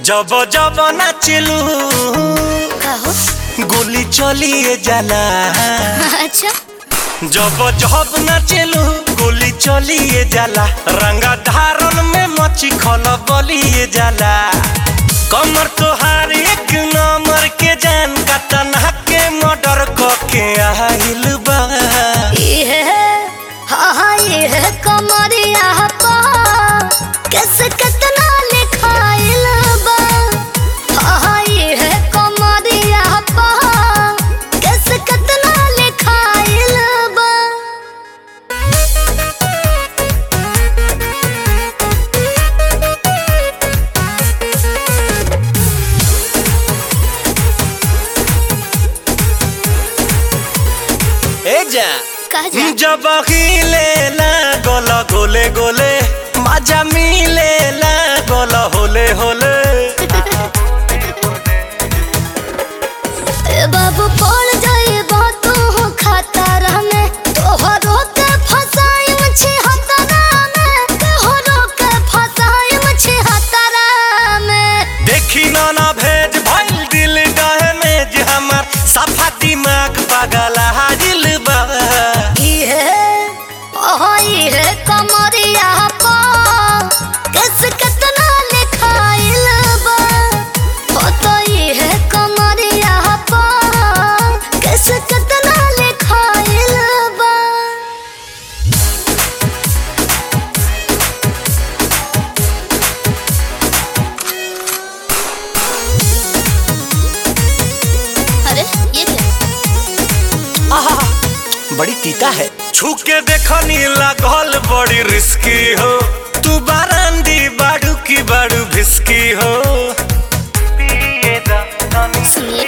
जब जब नाचलू कहो गोली चलिए जाला अच्छा जब जब नाचलू गोली चलिए जाला रंगा धारन में मची खल बलिए जाला कमर तोहार एक नंबर के जान का तना के मर्डर के आइल बा ये हाँ हाँ ये कमरिया पा कैसे कितना लिखाइल बा हाँ हाँ ये कमरिया पा कैसे कितना लिखाइल बा ए जा कह जा जब हिले ला गोला गोले गोले मजा मिले ला गोला होले होले ए बाबू पड़ जाए तू खतरा में तोहरो के फसाई मछी हतरा में तोहरो के फसाई मछी हतरा में देखी ना ना भेज भइल दिल डहे में जे हमर सफा दिमाग पागल हाजिल बा ये ओह ये कमरिया पा कैसे कितना लिखाइल बा हो तो ये कमरिया पा कैसे कितना लिखाइल बा अरे ये क्या आहा, बड़ी तीता है छू के देखनी लागल बड़ी रिस्की हो तू बारांदी बाड़ू की बाड़ू भिस्की हो पिए दा तनी सुनिए